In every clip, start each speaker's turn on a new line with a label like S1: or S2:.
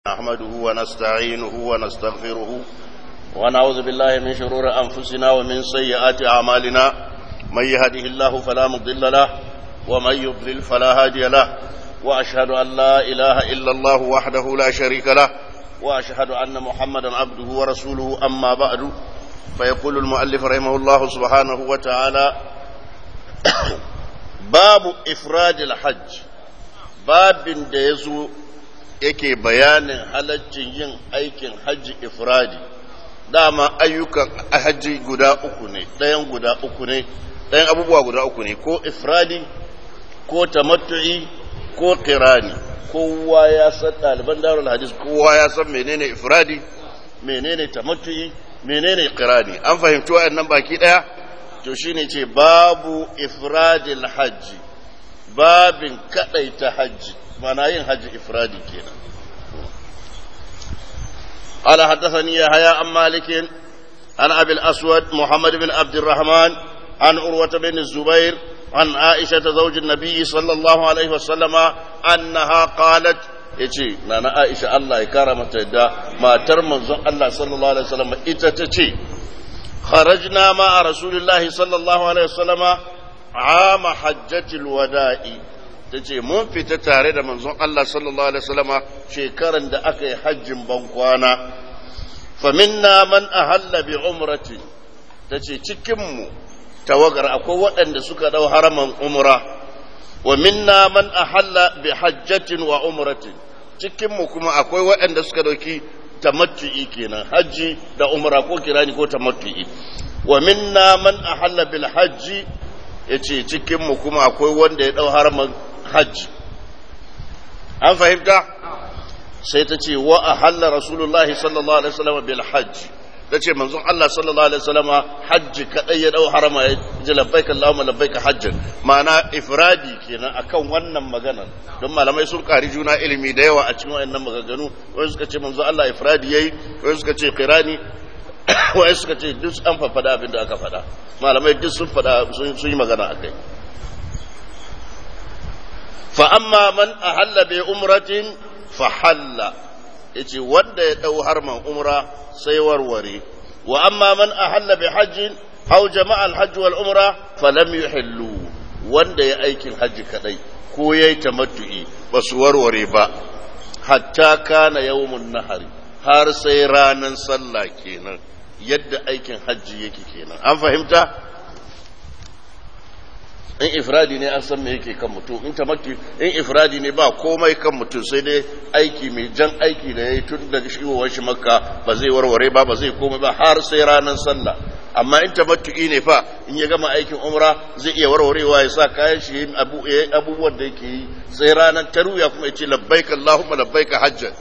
S1: نحمده ونستعينه ونستغفره ونعوذ بالله من شرور أنفسنا ومن سيئات أعمالنا من يهده الله فلا مضل له ومن يضلل فلا هادي له وأشهد أن لا إله إلا الله وحده لا شريك له وأشهد أن محمدا عبده ورسوله أما بعد فيقول المؤلف رحمه الله سبحانه وتعالى باب إفراد الحج باب ديزو yake bayanin halaccin yin aikin hajji ifradi dama ayyukan hajji guda uku ne ɗayan guda uku ne ɗayan abubuwa guda uku ne ko ifradi ko tamattu'i ko kirani kowa ya san ɗaliban darul hadis kowa ya san menene ifradi menene tamattu'i menene kirani an fahimci wa'annan baki ɗaya to shine ce babu ifradil hajji babin kaɗaita hajji mana yin hajji ifradi kenan قال حدثني يحيى عن مالك عن ابي الاسود محمد بن عبد الرحمن عن عروه بن الزبير عن عائشه زوج النبي صلى الله عليه وسلم انها قالت yace nana Aisha Allah ya kara mata yadda matar manzon Allah sallallahu alaihi wasallam ita ta ce kharajna ma rasulillahi sallallahu alaihi wasallama ama hajjatil wada'i ta ce mun fita tare da manzon Allah sallallahu Alaihi wasallama shekaran da aka yi hajjin bankwana faminna man ahalla bi umrati ta ce cikinmu tawagar akwai waɗanda suka ɗau haraman umra wa minna man ahalla bi hajjatin wa umratin cikinmu kuma akwai waɗanda suka ɗauki tamattu'i kenan hajji da umra ko kirani ko tamattu'i wa minna man ahalla bil hajji yace cikinmu kuma akwai wanda ya ɗau haraman hajji an fahimta sai ta ce wa a halla rasulullahi sallallahu alaihi wasallam bil hajji ta ce manzon Allah sallallahu alaihi wasallam hajji kadai ya dau harama ya ji labbaik Allahumma labbaik hajjan ma'ana ifradi kenan akan wannan maganar don malamai sun kari juna ilimi da yawa a cikin wayannan maganganu wai suka ce manzon Allah ifradi yayi wai suka ce qirani wai suka ce duk an fafada abin da aka fada malamai duk sun fada sun yi magana akai فأما من أهل بأمرة فحل yace wanda ya ɗau harman umra sai warware wa amma man ahalla bi hajjin aw jama'a al-hajj wal umra falam yuhillu wanda ya aikin hajji kadai ko yayi tamattu'i ba su warware ba hatta kana yawmun nahari har sai ranan sallah kenan yadda aikin hajji yake kenan an fahimta in ifradi ne an san me yake kan mutum in tamattu in ifradi ne ba komai kan mutum sai dai aiki mai jan aiki da yayi tun daga shigowar shi makka ba zai warware ba ba zai komai ba har sai ranar sallah amma in tamattu'i ne fa in ya gama aikin umra zai iya warwarewa ya sa kayan shi abu abubuwan da yake yi sai ranar taruya kuma ya ce labbaik allahumma labbaik hajjan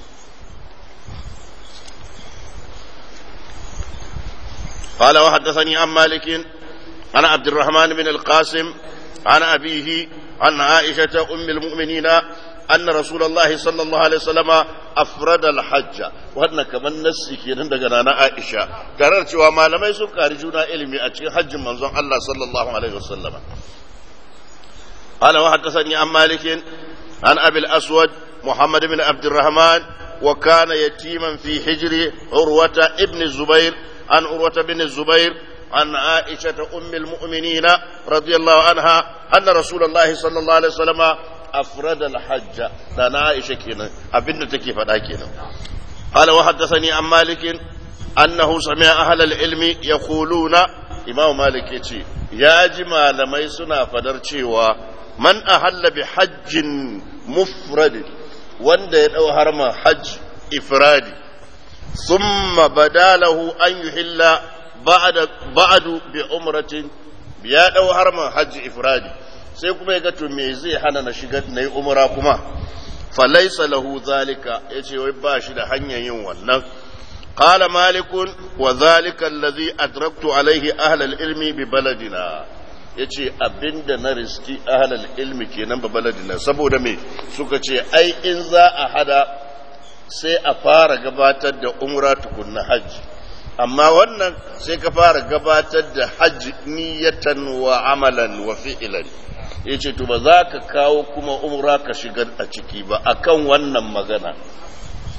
S1: قال وحدثني عن مالك عن عبد الرحمن بن القاسم عن أبيه عن عائشة أم المؤمنين أن رسول الله صلى الله عليه وسلم أفرد الحج وهذا كمان نسي كيرن دغنا عائشة ترى cewa malamai sun kari juna ilimi a cikin hajjin manzon Allah sallallahu alaihi wasallam قال وحدثني عن مالك عن أبي الأسود محمد بن عبد الرحمن وكان يتيما في حجر عروة ابن الزبير عن عروة بن الزبير عن عائشة أم المؤمنين رضي الله عنها أن رسول الله صلى الله عليه وسلم أفرد الحج لنا عائشة كنا أبن تكيف كنا قال وحدثني عن مالك أنه سمع أهل العلم يقولون إمام مالك يتي يا جماعة لما يسنا فدرتي من أهل بحج مفرد وان يدعو هرم حج إفرادي ثم بدا له أن يحل ba'adu bi umratin ya dau harman hajji ifradi sai kuma ya ga to me zai hana na shiga na yi umra kuma falaisa lahu zalika yace wai ba shi da hanyar yin wannan qala malikun wa zalika allazi adraktu alaihi ahla ilmi bi baladina yace abinda na riski ahla ilmi kenan ba baladina saboda me suka ce ai in za a hada sai a fara gabatar da umra tukunna hajji amma wannan sai ka fara gabatar da hajji niyatan wa amalan wa fi'ilan yace to ba za ka kawo kuma umra ka shigar a ciki ba akan wannan magana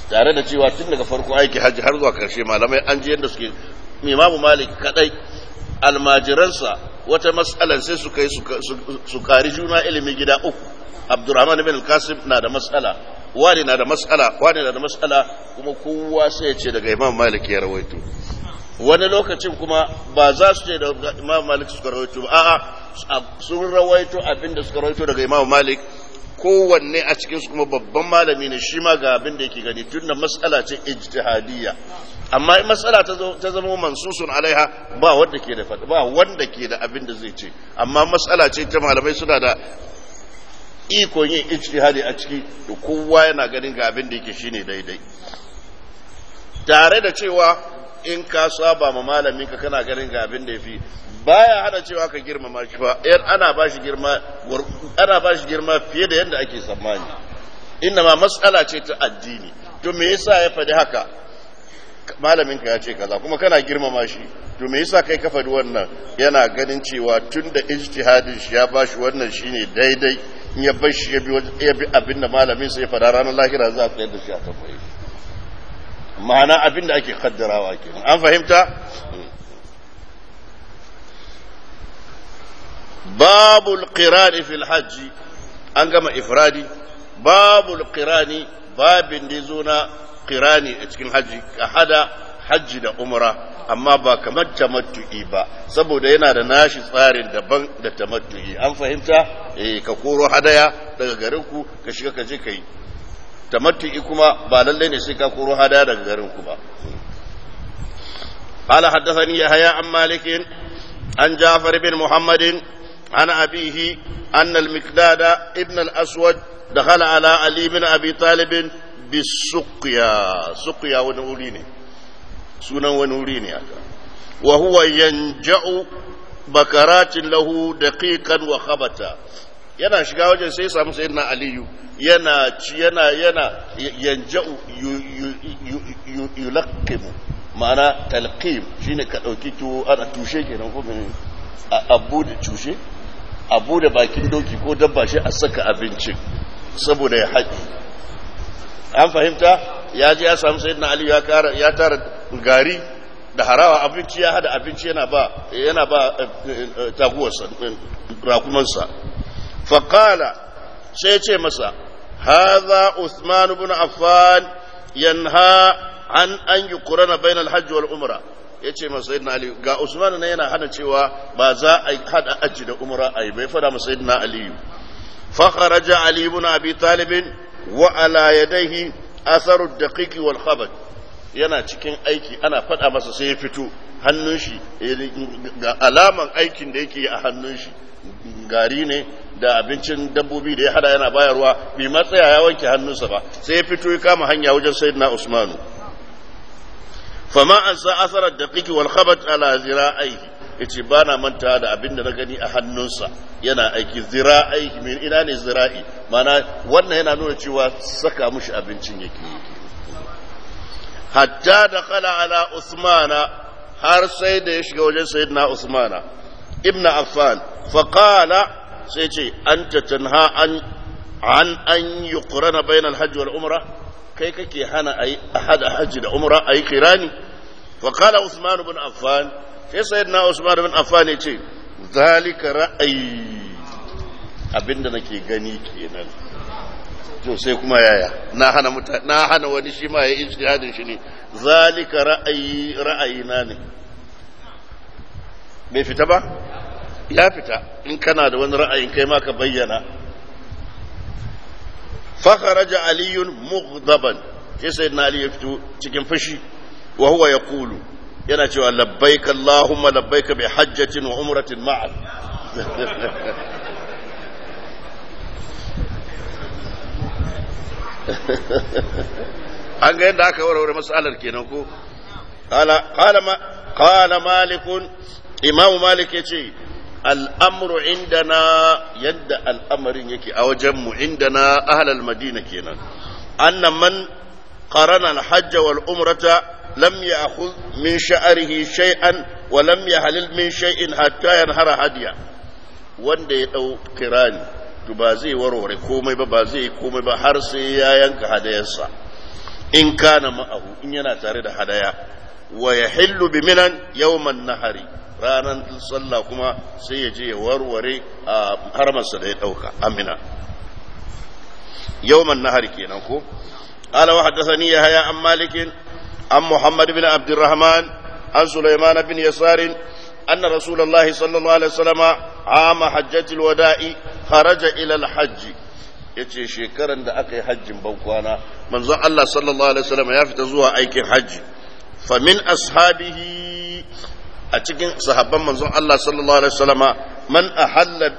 S1: tare da cewa tun daga farko aiki hajji har zuwa karshe malamai an ji yadda suke imamu malik kadai almajiransa wata matsalar sai su kai su kari juna ilimi gida uku abdurrahman bin al-qasim na da matsala wani na da matsala wani na da matsala kuma kowa sai ya ce daga imam malik ya rawaito wani lokacin kuma ba za su ce da imam malik suka rawaito ba a'a sun rawaito abinda suka rawaito daga imam malik kowanne a cikinsu kuma babban malami ne shi ma ga abin da yake gani tun da matsala ce ijtihadiyya amma in matsala ta zama mansusun alaiha ba wanda ke da ba wanda ke da abin da zai ce amma matsala ce ta malamai suna da ikon yin ijtihadi a ciki da kowa yana ganin ga abin da yake shine daidai tare da cewa in ka saba ma malamin ka kana ganin ga abin da yafi baya hana cewa ka girmama shi ba yar ana ba shi girma ana ba shi girma fiye da yadda ake tsammani inna ma mas'ala ce ta addini to me yasa ya faɗi haka malamin ka ya ce kaza kuma kana girmama shi to me yasa kai ka faɗi wannan yana ganin cewa tun da ijtihadin shi ya ba shi wannan shine daidai in ya bar shi ya bi abin da malamin sai ya faɗa ranar lahira za a tsayar da shi a tambaye ma'ana abin da ake kaddarawa kenan an fahimta babul qirani fil hajji an gama ifradi babul qirani babin da zo na qirani a cikin hajji ka hada hajji da umra amma ba kamar tamattu'i ba saboda yana da nashi tsarin daban da tamattu'i an fahimta eh ka koro hadaya daga garin ku ka shiga ka je kai tamattu'i kuma ba lalle ne sai ka koro hadaya daga garin ku ba قال حدثني يحيى عن مالك عن جعفر بن محمد عن أبيه أن المقداد ابن الأسود دخل على علي بن أبي طالب بالسقيا سقيا ونوليني سنة ونوليني وهو ينجأ بكرات له دقيقا وخبتا yana shiga wajen sai samu sayyidina aliyu yana ci yana yana yanja'u yulaqqimu ma'ana talqim shine ka dauki tuwo ana tushe kenan ko abu da tushe abu da bakin doki ko dabba shi a saka abincin saboda ya haɗi an fahimta ya ji ya samu sayyidina ali ya tara gari da harawa abinci ya hada abinci yana ba yana ba taguwarsa rakumansa faƙala sai ce masa haza usman ibn affan yanha an an yi kurana bainal hajji wal umra ya ce masa yadda aliyu ga usman na yana hana cewa ba za a hada aji da umra a yi bai fada masa yadda aliyu fakharaja ali ibn abi talib wa ala yadayhi atharu daqiqi wal khabat yana cikin aiki ana fada masa sai ya fito hannun shi ga alaman aikin da yake a hannun shi gari ne da abincin dabbobi da ya hada yana bayarwa bai matsaya ya wanke hannunsa ba sai ya fito ya kama hanya wajen sayyidina usmanu fama an sa asarar da kiki wal khabat ala zira'aihi yace ba na manta da abin da na gani a hannunsa yana aiki zira'aihi min ina ne zira'i mana wannan yana nuna cewa saka mushi abincin yake hatta da kala ala usmana har sai da ya shiga wajen sayyidina usmana ibn affan faqala sai ce anta tanha an an an yuqrana bainal hajj wal umra kai kake hana a hada hajji da umra a yi kirani wa kala usman bin affan sai sayyidina usman bin affan ya ce zalika ra'ayi abinda nake gani kenan to sai kuma yaya na hana muta na hana wani shi ma ya ijtihadin shi ne zalika ra'ayi ra'ayina ne bai fita ba ya fita in kana da wani ra'ayin kai ma ka bayyana فخرج علي مغضبا sai sayyidina ali ya fito cikin fushi wa huwa yaqulu yana cewa labbaik allahumma labbaik bi hajjatin wa umratin ma'a an ga yadda aka warware mas'alar kenan ko qala qala ma qala malik imamu malik yace al'amuru indana yadda al'amarin yake a wajenmu indana ahalal madina kenan annan man qarana al-hajj wal umrata lam ya'khudh min sha'rihi shay'an wa lam yahlil min shay'in hatta yanhara hadiya wanda ya dau kirani to ba zai warware komai ba ba zai komai ba har sai ya yanka hadayarsa in kana ma'ahu in yana tare da hadaya wa yahillu bi minan yawman nahari ranar sallah kuma sai ya je ya warware a harmarsa da ya dauka amina yawman nahari kenan ko قال وحدثني يحيى عن مالك عن محمد بن عبد الرحمن عن سليمان بن يسار أن رسول الله صلى الله عليه وسلم عام حجة الوداع خرج إلى الحج yace shekaran da aka yi hajjin bankwana manzon Allah sallallahu alaihi wasallam ya fita zuwa aikin hajji fa min ashabihi a cikin sahabban manzon Allah sallallahu alaihi wasallama man ahalla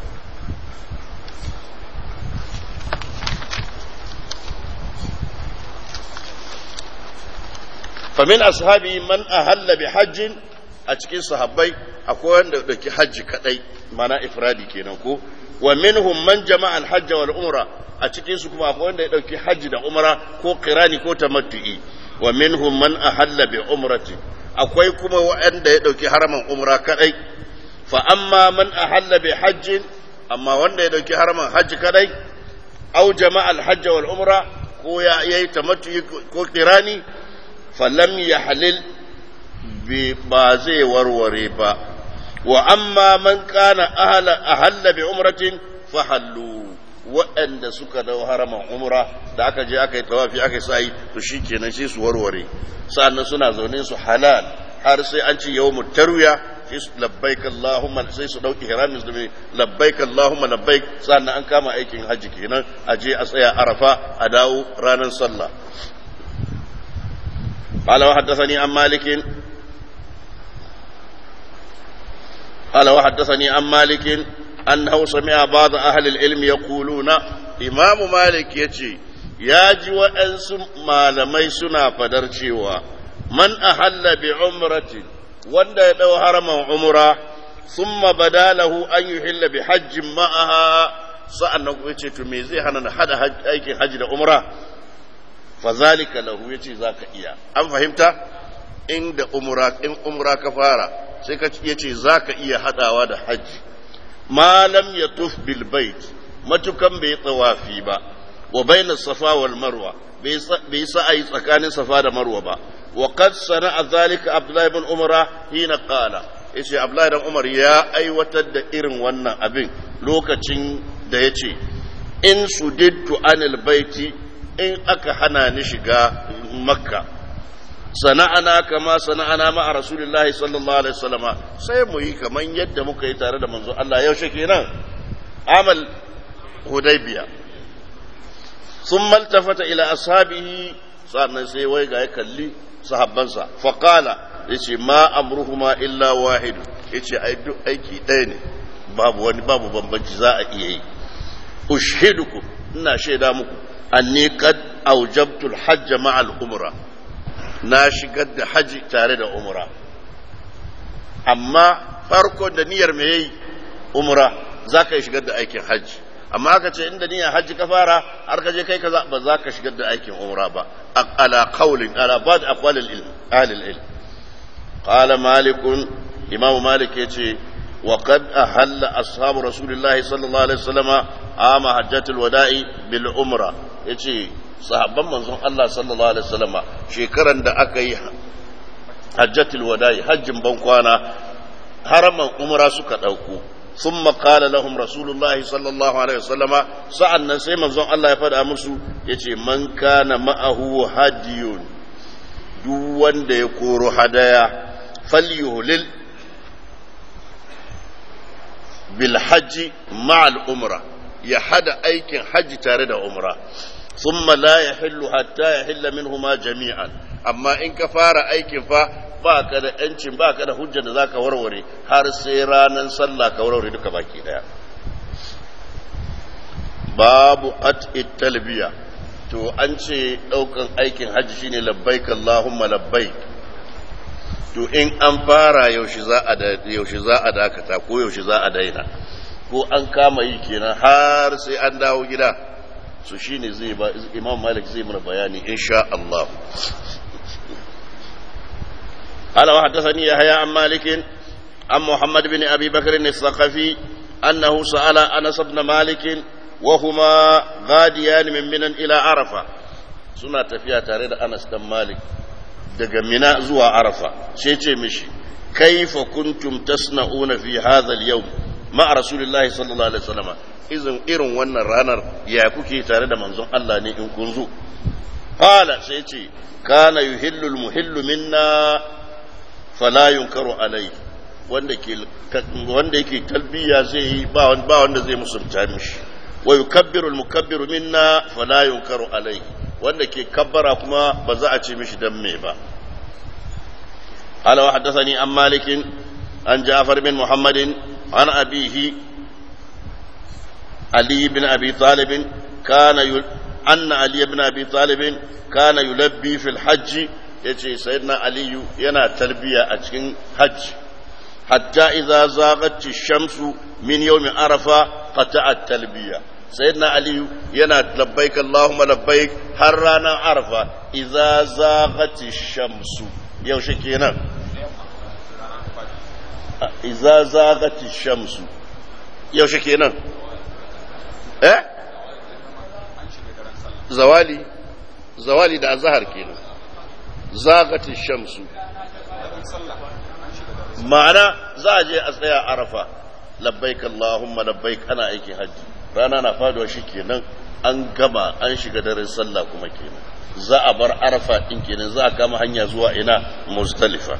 S1: famin ashabi man ahalla bi hajjin a cikin sahabbai akwai wanda dauki hajji kadai mana ifradi kenan ko wa minhum man jama'a al-hajj wal umra a cikin su kuma akwai wanda ya dauki hajji da umra ko qirani ko tamattu'i wa minhum man ahalla bi umrati akwai kuma wanda ya dauki haraman umra kadai fa amma man ahalla bi hajjin amma wanda ya dauki haraman hajji kadai au jama'a al-hajj wal umra ko ya yayi tamattu'i ko qirani falam ya halil ba zai warware ba wa amma man kana ahalla bi umratin fa hallu waɗanda suka dau haraman umra da aka je aka yi tawafi aka yi sa'i to shikenan sai su warware sannan suna zaune su halal har sai an ci yawmut tarwiya sai su labbaik allahumma sai su dauki ihramin su labbaik allahumma labbaik sannan an kama aikin hajji kenan a je a tsaya arafa a dawo ranar sallah قال وحدثني عن مالك قال وحدثني عن مالك أنه سمع بعض أهل العلم يقولون إمام مالك يتي ياجي وأنس ما لمي سنا فدرشيوا من أحل بعمرة وند لو هرم عمرة ثم بدا له أن يحل بحج معها سأنه يتي تميزي هنا حد حج أيكي حج عمره fazalika lahu yace zaka iya an fahimta inda umra in umra ka fara sai ka yace zaka iya hadawa da haji malam yatuf bil bait matukan bai tsawafi ba wa baina safa wal marwa bai sa'ai tsakanin safa da marwa ba wa qad sana'a zalika abdullah ibn umara hina qala yace abdullah ibn umar ya aiwatar da irin wannan abin lokacin da yace in sudittu anil baiti in aka hana ni shiga makka sana'ana kama sana'ana ma'a rasulillahi sallallahu alaihi wasallama sai mu yi kaman yadda muka yi tare da manzo Allah yaushe kenan amal hudaybiya sun maltafata ila ashabihi sannan sai wai ga ya kalli sahabbansa faqala yace ma amruhuma illa wahid yace ai duk aiki ɗaya ne babu wani babu bambanci za a iya yi ushidukum ina shaida muku anni kad aujabtu alhajj ma'a al-umra na shigar da haji tare da umra amma farko da niyyar me yayi umra zaka yi shigar da aikin haji amma aka ce inda niyyar haji ka fara har ka je kai kaza ba za ka shigar da aikin umra ba ala qawlin ala ba'd aqwal al-ilm ahli al-ilm qala malik imam malik yace وقد أهل أصحاب رسول الله صلى الله عليه وسلم عام حجة الوداع بالعمرة يجي صحابا منظوم الله صلى الله عليه وسلم شكرا دا أكي حجة الوداع حج بنقوانا حرم عمرة سكت أوكو ثم قال لهم رسول الله صلى الله عليه وسلم سألنا سيما منظوم الله يفعل أمسو يجي من كان معه هدي دون دا يكور هدايا فليهلل بالحج مع الأمرة يحد أيكن حج تارد أمرة ثم لا يحل حتى يحل منهما جميعا أما إن كفار أيكن فا baka da ‘yancin baka da hujjar da za ka warware har sai ranar sallah ka warware duka baki daya babu qat'i talbiya to an ce ɗaukan aikin hajji shine labbaik Allahumma labbaik to in an fara yaushe za a yaushe za a dakata ko yaushe za a daina ko an kama yi kenan har sai an dawo gida su shine zai ba Imam Malik zai mana bayani insha Allah قال وحدثني يحيى عن مالك عن محمد بن ابي بكر الثقفي انه سال انس بن مالك وهما غاديان من منى الى عرفه suna tafiya tare da Anas dan Malik daga Mina zuwa Arafa sai ce mishi kaifa kuntum tasna'una fi hadha al-yawm ma Rasulullahi sallallahu alaihi wasallam izin irin wannan ranar ya kuke tare da manzon Allah ne in kun zo qala sai ce kana yuhillu al-muhillu minna fala yunkaru alayhi wanda ke wanda yake talbiya zai yi ba wanda zai musulta mishi wa yukabbiru al-mukabbiru minna fala yunkaru alayhi wanda ke kabbara kuma ba za a ce mishi dan me ba قال وحدثني عن مالك عن جعفر بن محمد عن أبيه علي بن أبي طالب كان يل... أن علي بن أبي طالب كان يلبي في الحج يجي سيدنا علي ينا تلبية أجن حج حتى إذا زاغت الشمس من يوم عرفة قطع التلبية سيدنا علي ينا لبيك اللهم لبيك هرانا عرفة إذا زاغت الشمس yaushe kenan iza zagati shamsu yaushe kenan eh zawali zawali da azhar kenan zagati shamsu ma'ana za a je a tsaya arafa labbaik allahumma labbaik ana aikin hajji rana na faduwa shi kenan an gama an shiga daren sallah kuma kenan za a bar arafa ɗin kenan za a kama hanya zuwa ina muzdalifa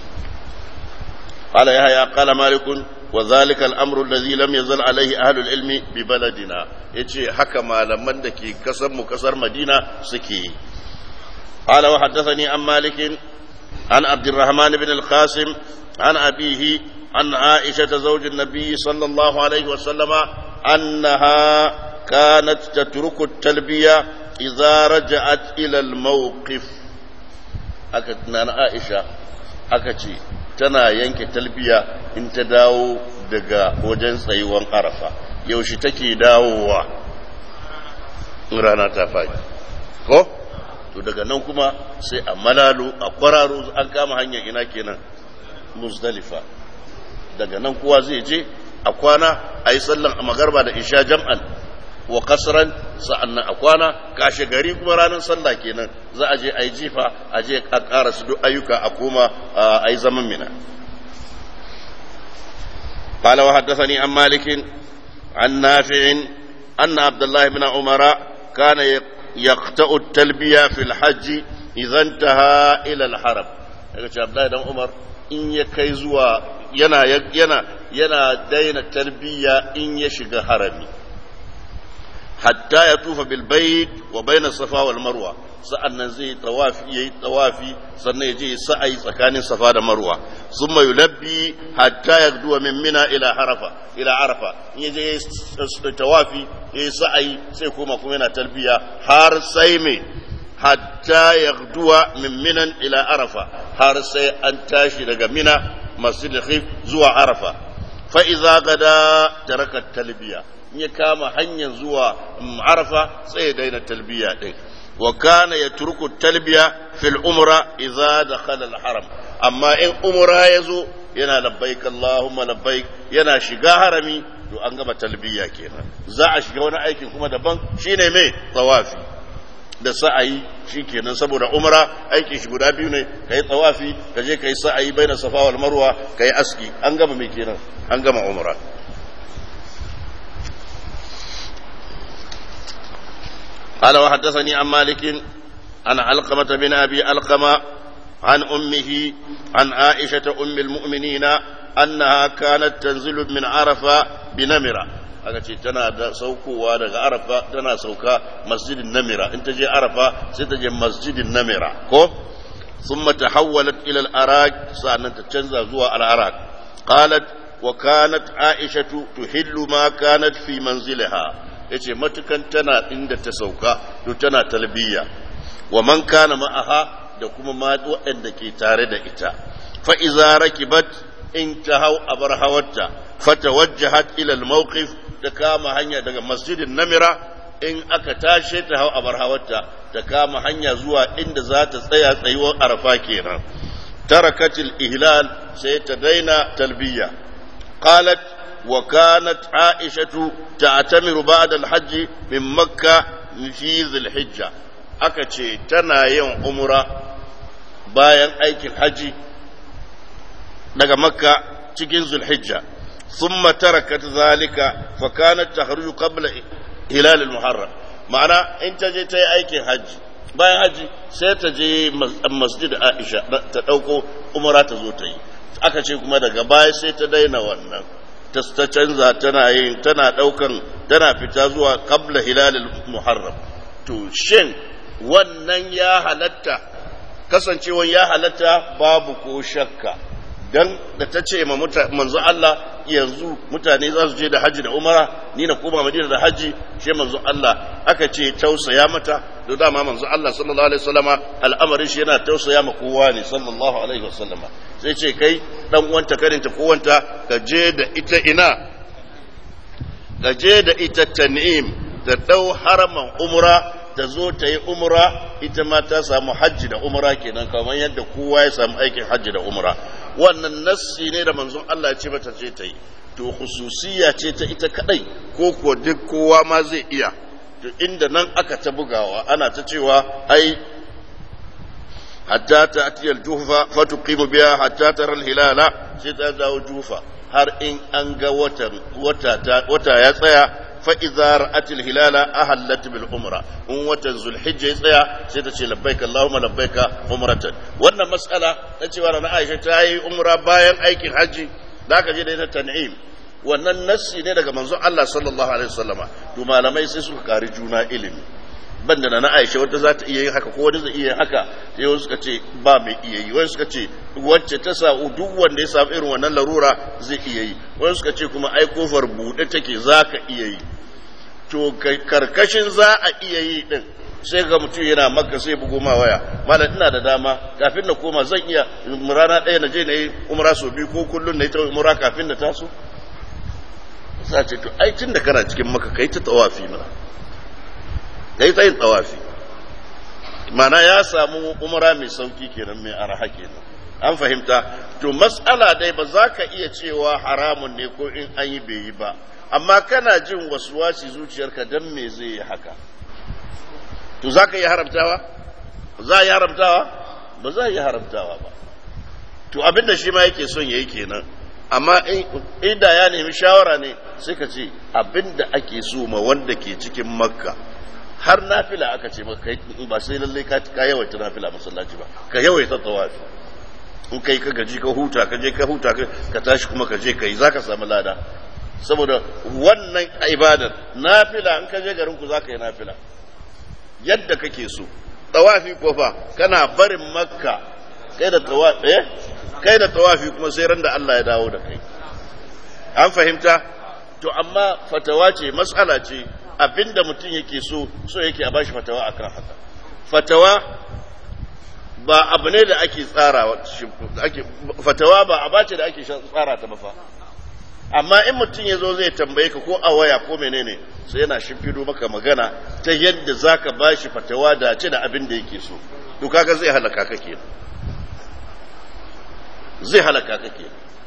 S1: قال يحيى قال مالك وذلك الامر الذي لم يزل عليه اهل العلم ببلدنا yace haka malaman da ke kasar mu kasar Madina suke قال وحدثني عن مالك عن عبد الرحمن بن القاسم عن أبيه عن عائشة زوج النبي صلى الله عليه وسلم أنها كانت تترك التلبية إذا رجعت إلى الموقف أكتنا عائشة أكتي tana yanke talbiya in ta dawo daga wajen tsayuwan arafa yaushe take dawowa rana ta faɗi ko to daga nan kuma sai a malalo a kwararo an kama hanyar ina kenan muzdalifa daga nan kowa zai je a kwana a yi sallan a magarba da isha jam'an wa kasran sa'annan a kwana kashe gari kuma ranar sallah kenan za a je a yi jifa a je a ƙara su duk ayyuka a koma a yi zaman mina قال وحدثني عن مالك عن نافع أن عبد الله بن عمر كان يقطع التلبية في الحج إذا انتهى إلى الحرم عبد الله بن عمر in ya kai zuwa yana yana yana daina tarbiyya in ya shiga harami hatta ya tufa bil bait wa baina safa wal marwa sa'annan zai tawafi yayi tawafi sannan ya je sa'ayi tsakanin safa da marwa summa yulabbi hatta yagduwa min mina ila harafa ila arafa in ya je tawafi yayi sa'ayi sai kuma kuma yana talbiya har sai me hatta yagduwa min minan ila arafa har sai an tashi daga mina masjid khif zuwa arafa fa idza gada taraka talbiya in ya kama hanyar zuwa arafa sai ya daina talbiya din wa kana yatruku talbiya fil umra idza dakhala al haram amma in umra yazo yana labbaik allahumma labbaik yana shiga harami to an gama talbiya kenan za a shiga wani aikin kuma daban shine mai tawafi da sa'ayi shi kenan saboda umra aikin shi guda biyu ne ka yi tsawafi ka je ka yi sa'ayi bai na safa wal marwa ka yi aski an gama mai kenan an gama umra قال وحدثني عن مالك عن علقمة بن أبي علقمة عن أمه عن عائشة أم المؤمنين أنها كانت تنزل من عرفة بنمرة aka ce tana da saukowa daga arafa tana sauka masjidin namira in ta je arafa sai ta je masjidin namira ko sun mata hawwalat ila al-arak sa'annan ta canza zuwa al-arak qalat wa kanat aishatu tuhillu ma kanat fi manziliha yace matukan tana inda ta sauka to tana talbiya wa man kana ma'aha da kuma ma waɗanda ke tare da ita fa iza rakibat in ta hau abar hawarta fatawajjahat ila al-mawqif ta kama hanya daga masjidin namira in aka tashe ta hau abar hawarta ta kama hanya zuwa inda za ta tsaya tsayuwar arafa kenan tarakatil ihlal sai ta daina talbiya qalat wa kanat aishatu ta'tamiru ba'da al-hajj min makka fi dhil-hijja aka ce tana yin umra bayan aikin haji daga makka cikin zulhijja ثم تركت ذلك فكانت تخرج قبل هلال المحرم ma'ana in ta je ta yi aikin hajji bayan hajji sai ta je masjid aisha ta ɗauko umara ta zo ta yi aka ce kuma daga baya sai ta daina wannan ta canza tana yin tana ɗaukan tana fita zuwa qabla hilalil muharram to shin wannan ya halatta kasancewan ya halatta babu ko shakka dan da ta ce ma manzo Allah yanzu mutane za su je da haji da umara ni na koma madina da haji shi manzo Allah aka ce tausaya mata da dama manzo Allah sallallahu alaihi wasallama al'amarin shi yana tausaya ma kowa ne sallallahu alaihi wasallama sai ce kai dan uwanta karinta ko wanta ka je da ita ina ka je da ita tan'im da dau haraman umra ta zo ta yi umra ita ma ta samu hajji da umra kenan kamar yadda kowa ya samu aikin hajji da umra wannan nassi ne da manzon Allah ya ce mata ce ta yi to khususiya ce ta ita kadai ko ko duk kowa ma zai iya to inda nan aka ta bugawa ana ta cewa ai hatta ta atiyal jufa fa tuqimu biha hatta tara al hilala sai ta dawo jufa har in an ga wata wata ya tsaya فإذا رأت الهلال أهلت بالعمرة وموت ذو الحجة يتسيا سيتشي لبيك اللهم لبيك عمرة وانا مسألة نتشي وانا عائشة تاي عمرة باين أيك الحج ذاك جدا تنعيم wannan nassi ne daga manzon Allah sallallahu alaihi wasallama to malamai sai suka kari juna ilimi banda na Aisha wata za ta iya yin haka ko wani zai iya yin haka sai wasu suka ce ba mai iya yi wani suka ce wacce ta sa duk wanda ya samu irin wannan larura zai iya yi wani suka ce kuma ai kofar buɗe take za ka iya yi to karkashin za a iya yi din sai ga mutum yana maka sai bugo ma waya malam ina da dama kafin na koma zan iya rana ɗaya na je na yi umra sau biyu ko kullum na yi ta umra kafin na taso sa ce to ai tun da kana cikin maka kai ta tawafi mana kai ta yin tawafi mana ya samu umra mai sauki kenan mai araha kenan an fahimta to mas'ala dai ba za ka iya cewa haramun ne ko in an yi bai yi ba amma kana jin wasuwasi zuciyarka don me zai yi haka to za ka yi haramtawa za a yi haramtawa ba za a yi haramtawa ba to abinda shi ma yake son ya yi kenan amma inda ya nemi shawara ne sai ka ce abinda ake so ma wanda ke cikin makka har nafila aka ce maka ba sai lallai ka yawaita nafila masallaci ba ka yawaita tawafi in kai ka gaji ka huta ka je ka huta ka tashi kuma ka je ka yi za ka samu lada saboda wannan ibadar nafila in ka je garin ku za ka yi nafila yadda kake so tawafi ko fa kana barin makka kai da tawafi eh kai da tawafi kuma sai ran da Allah ya dawo da kai an fahimta to amma fatawa ce mas'ala ce abinda mutum yake so so yake a bashi fatawa akan haka fatawa ba abu ne da ake tsara ake fatawa ba a bace da ake tsara ta ba fa amma in mutum ya zo zai tambaye ka ko a waya ko menene sai yana shimfido maka magana ta yadda za ka ba shi fatawa da ce da abin da yake so to kaga zai halaka ka ke zai halaka ka ke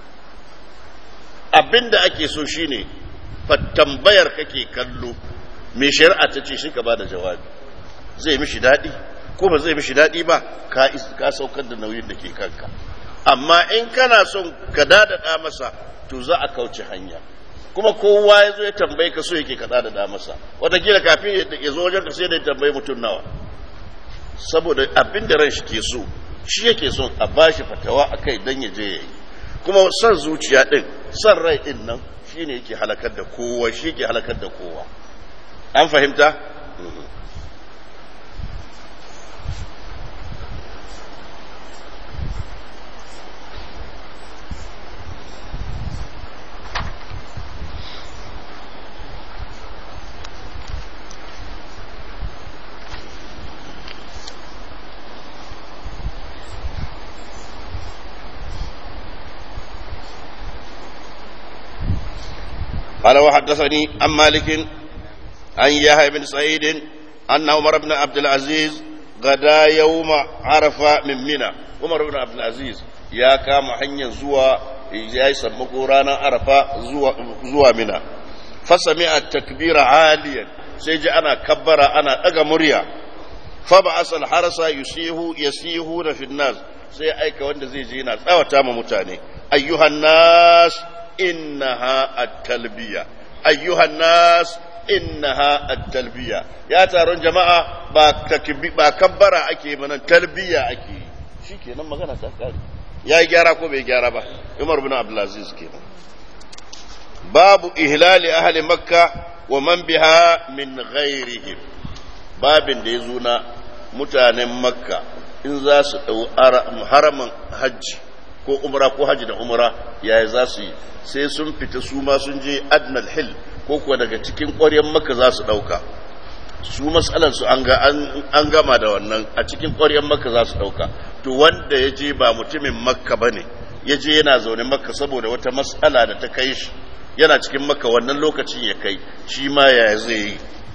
S1: abin da ake so shine tambayar kake kallo mai shari'a ta ce shi ka ba da jawabi zai mishi daɗi ko ba zai mishi daɗi ba ka saukar da nauyin da ke kanka amma in kana son ka dadada masa to za a kauce hanya kuma kowa ya zo ya tambaye ka so yake kaɗa da masa watakila kafin ya zo wajen ka sai da ya tambayi mutum nawa saboda abin da ran shi ke so shi yake son a bashi fatawa a kai don ya je ya yi kuma son zuciya ɗin son rai ɗin nan shi ne yake halakar da kowa shi yake halakar da kowa an fahimta قال وحدثني عن مالك عن يحيى بن سعيد أن عمر بن عبد العزيز غدا يوم عرفة من منى عمر بن عبد العزيز يا كام حنيا زوا يا يسمكو رانا عرفة زوا زوا منى فسمع التكبير عاليا سيجي أنا كبر أنا أجا مريا fa ba asal harasa yusihu yasihu na finnas sai aika wanda zai je yana tsawata ma mutane ayyuhan nas innaha at-talbiya ayyuhan nas innaha at-talbiya ya taron jama'a ba takbi ba kabbara ake mana talbiya ake shikenan magana ta kare ya gyara ko bai gyara ba Umar bin Abdulaziz kenan babu ihlali ahli makka wa man biha min ghairihim babin da ya zo na mutanen makka in za su ɗau haramin hajji ko umra ko hajji da umra yaya za su yi sai sun fita su ma sun je adnal hill ko kuwa daga cikin ƙwaryen makka za su ɗauka su matsalar su an gama da wannan a cikin ƙwaryen makka za su ɗauka to wanda ya je ba mutumin makka ba ne ya je yana zaune makka saboda wata matsala da ta kai shi yana cikin makka wannan lokacin ya kai shi ma yaya zai yi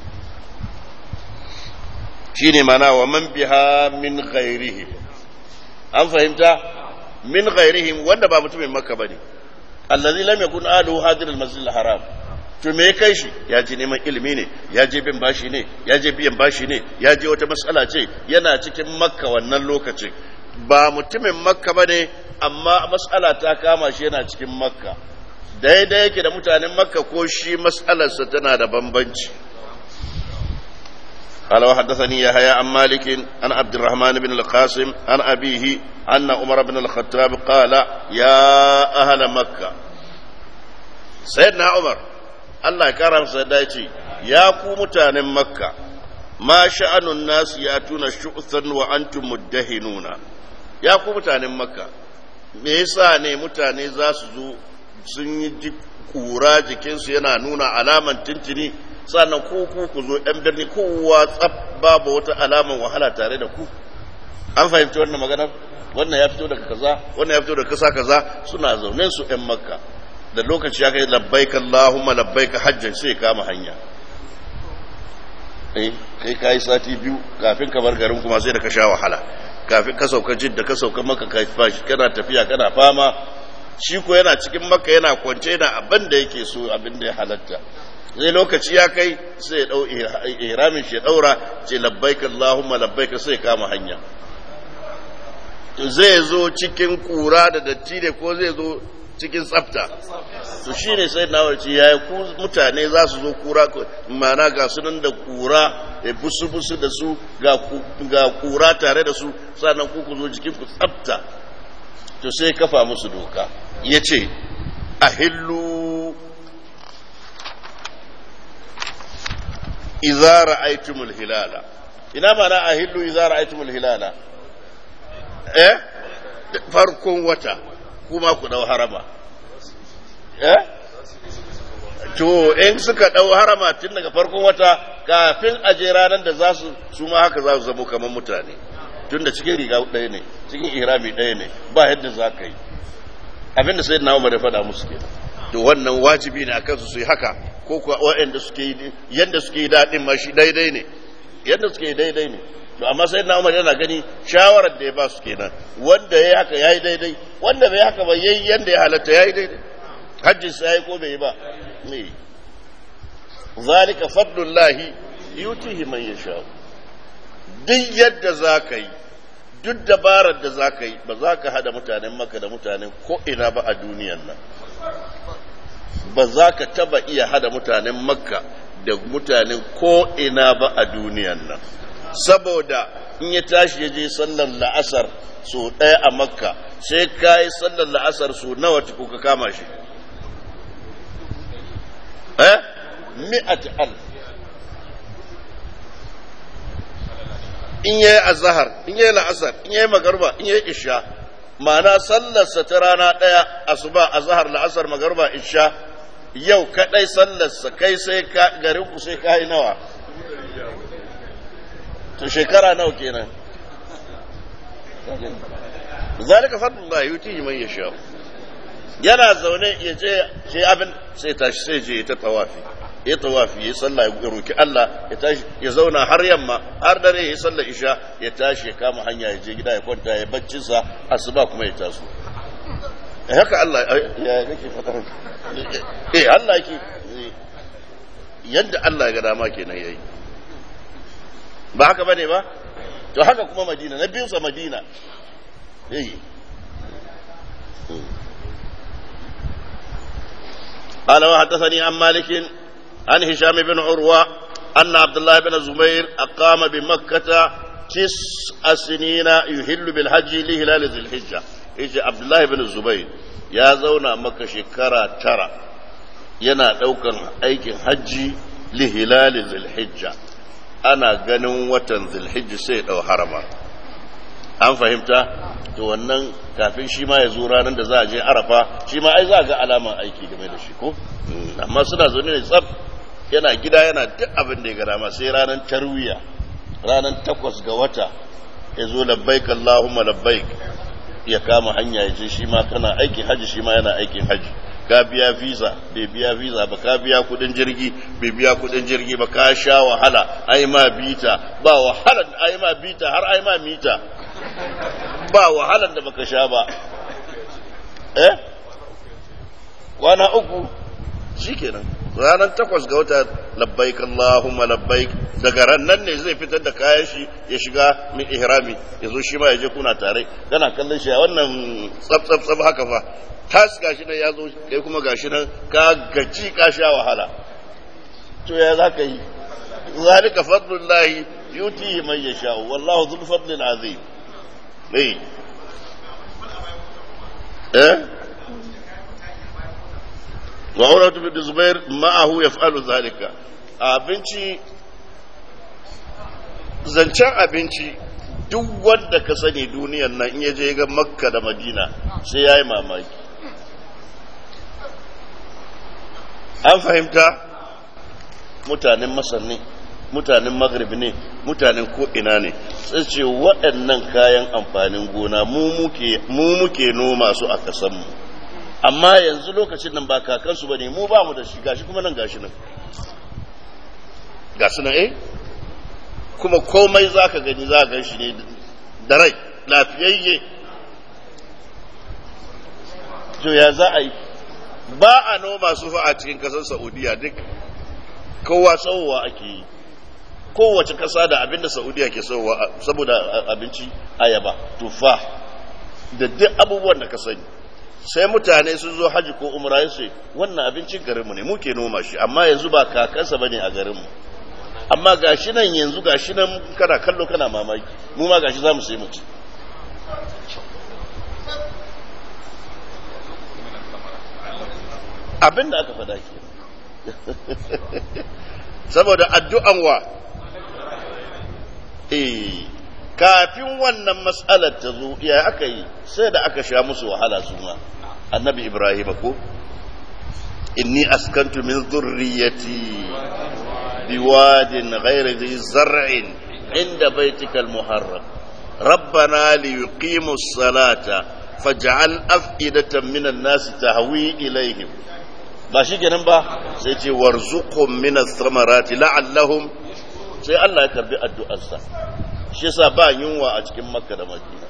S1: shi ne mana wa man biha min ghairihim an fahimta min ghairihim wanda ba mutumin makka ba ne allazi lam yakun alu hadir al haram to me kai shi ya je neman ilimi ne ya je bin bashi ne ya je biyan bashi ne ya je wata matsala ce yana cikin makka wannan lokacin ba mutumin makka ba ne amma matsala ta kama shi yana cikin makka daidai yake da mutanen makka ko shi matsalarsa tana da bambanci قال وحدثني يحيى عن مالك عن عبد الرحمن بن القاسم عن أبيه أن عمر بن الخطاب قال يا أهل مكة سيدنا عمر الله كرم سيدايتي يا متان مكة ما شأن الناس يأتون شؤثا وأنتم مدهنون يا متان مكة me yasa ne mutane za su zo sun yi kura jikinsu yana nuna alaman tintini sannan ko ku ku zo ɗan birni kowa tsab babu wata alaman wahala tare da ku an fahimci wannan maganar wannan ya fito daga kaza wannan ya fito daga kasa kaza suna zaune su ɗan makka da lokaci ya kai labbaika allahumma labbaika hajjan sai kama hanya eh kai kai sati biyu kafin ka bar garin kuma sai da ka sha wahala kafin ka sauka jidda ka sauka maka ka fashi kana tafiya kana fama shi ko yana cikin makka yana kwance yana abin da yake so abin da ya halatta zai lokaci ya kai sai ya dau ihramin shi ya daura ce labbaik Allahumma labbaik sai kama hanya zai zo cikin kura da datti ne ko zai zo cikin tsafta to shine sai na warci yayi ku mutane za su zo kura mana ga sunan da kura da busu busu da su ga ga kura tare da su sannan ku ku zo jikin ku tsafta to sai kafa musu doka yace ahillu idza ra'aytumul hilala ina mana ahillu idza ra'aytumul hilala eh farkon wata kuma ku dau harama eh to in suka dau harama tun daga farkon wata kafin aje ranar da za su su ma haka za su zamo kamar mutane tun da cikin riga ɗaya ne cikin ihrami ɗaya ne ba yadda za ka yi abinda sai na umar ya faɗa musu kenan to wannan wajibi ne akan su su yi haka ko kuwa waɗanda suke yi yadda suke yi daɗin ma shi daidai ne yadda suke yi daidai ne to amma sai na umar yana gani shawarar da ya ba su kenan wanda ya yi haka ya yi daidai wanda bai haka ba ya yi yadda ya halatta ya yi daidai hajji sa ya yi ko bai yi ba ne zalika fadlullahi yutihi man yasha duk yadda za ka yi duk dabarar da za ka yi ba za ka hada mutanen maka da mutanen ko ina ba a duniyan nan ba za ka taba iya hada mutanen makka da mutanen ko ina ba a duniyan nan saboda in ya tashi ya je sallar la'asar so ɗaya a makka sai ka yi sallar la'asar so nawa tuku ka kama shi eh mi'at alf in yayi azhar in yayi la'asar in yayi magarba in yayi isha ma'ana sallarsa ta rana ɗaya asuba azhar la'asar magarba isha yau kadai sallarsa kai sai ka garin ku sai kai nawa to shekara nawa kenan zalika fadlullah yutihi man yasha yana zaune ya je sai abin sai tashi sai je ta tawafi ya tawafi ya sallah ya roki Allah ya tashi ya zauna har yamma har dare ya sallah isha ya tashi ya kama hanya ya je gida ya kwanta ya baccin sa asuba kuma ya taso eh haka Allah ya nake fadar eh Allah yake yadda Allah ya ga dama kenan yayi ba haka bane ba to haka kuma madina na biyunsa madina eh قال وحدثني عن مالك عن هشام بن عروة أن عبد الله بن الزبير أقام بمكة تسع سنين يهل بالحج لهلال ذي الحجة يجي عبد الله بن الزبير يا زونا مكة شكرا ترى ينا دوكا أيكن حجي لهلال ذي الحجة أنا ganin watan zilhijji sai ɗau harama an fahimta to wannan kafin shi ma ya zo ranar da za a je arafa shi ma ai za a ga alaman aiki game da shi ko amma suna zaune ne tsab yana gida yana duk abin da ya gara ma sai ranar tarwiya ranar takwas ga wata ya zo labbaik Allahumma labbaik ya kama hanya ya je shi ma kana aikin haji shi ma yana aikin haji ka biya visa bai biya visa ba ka biya kudin jirgi bai biya kudin jirgi ba ka sha wahala ai ma bita ba wahalar ai ma bita har ai ma mita ba wahalar da baka sha ba eh kwana uku shikenan ranar takwas ga wata labbaik Allahumma labbaik daga ran nan ne zai fitar da kayan shi ya shiga min ihrami ya zo shi ma ya je kuna tare kana kallon shi a wannan tsaf tsaf tsaf haka fa tas gashi nan ya zo kai kuma gashi nan ka gaji ka sha wahala to ya za ka yi zalika fadlullahi yutihi man yasha wallahu dhul fadlil azim eh eh wa uratu bin zubair ma'ahu yaf'alu zalika abinci zancen abinci duk wanda ka sani duniyar nan in ya je ga makka da madina sai ya yi mamaki an fahimta mutanen masar ne mutanen maghrib ne mutanen ko'ina ne sai ce waɗannan kayan amfanin gona mu muke noma su a ƙasanmu amma yanzu lokacin nan ba kakansu ba ne mu ba mu da shi gashi kuma nan gashi nan gasu nan eh kuma komai za ka gani za gan shi ne da rai lafiyayye to ya za a yi ba a noma su fa a cikin kasar saudiya duk kowa tsawowa ake yi kowace kasa da abinda saudiya ke tsawowa saboda abinci ayaba tufa da duk abubuwan da ka sani sai mutane sun zo haji ko umra sai wannan abincin garinmu ne muke noma shi amma yanzu ba kakansa bane a garinmu amma gashi nan yanzu gashi nan kana kallo kana mamaki mu ma gashi zamu sai mutu abin da aka faɗa ke saboda addu'an wa eh kafin wannan mas'alar ta zo ya aka yi sai da aka sha musu wahala su ma annabi ibrahim ko inni askantu min zurriyati biwadin ghairi dhi zar'in inda baitikal muharram ربنا ليقيموا الصلاة فاجعل أفئدة من الناس تهوي إليهم ba shi kenan ba sai ce warzuqhum min ath-thamarati la'allahum sai Allah ya karbi addu'arsa shi yasa ba yunwa a cikin Makka da Madina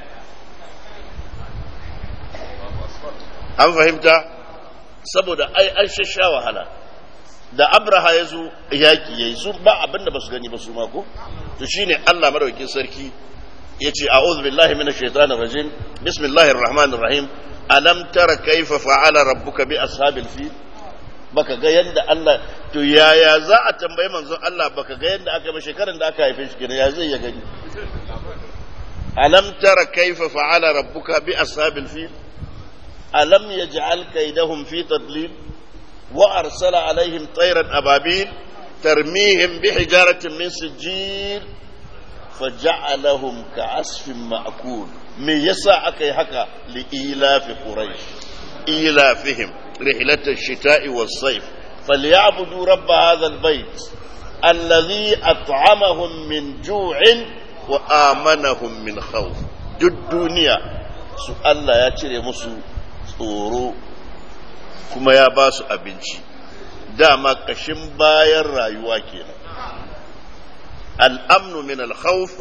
S1: an fahimta saboda ai an shasha wahala da Abraha ya zo yaki yayi su ba abinda ba su gani ba su ma ko to shine Allah madaukakin sarki yace a'udhu billahi minash shaitanir rajim bismillahir rahmanir rahim alam tara kaifa fa'ala rabbuka bi ashabil fil baka ga yanda Allah to yaya za a tambayi manzon Allah baka ga yanda aka yi shekaran da aka haife shi kenan ya zai ya gani alam tara kaifa fa'ala rabbuka bi ashabil fil alam yaj'al kaydahum fi tadlil wa arsala alaihim tayran ababil tarmihim bi hijaratin min sijil faja'alahum ka'asfin ma'kul me yasa aka yi haka li ilafi quraish ilafihim rihlat ash-shita'i was-sayf falyabudu rabb hadha al-bayt alladhi at'amahum min ju'in wa amanahum min khawf duk duniya su Allah ya cire musu tsoro kuma ya ba su abinci dama kashin bayan rayuwa kenan الأمن من الخوف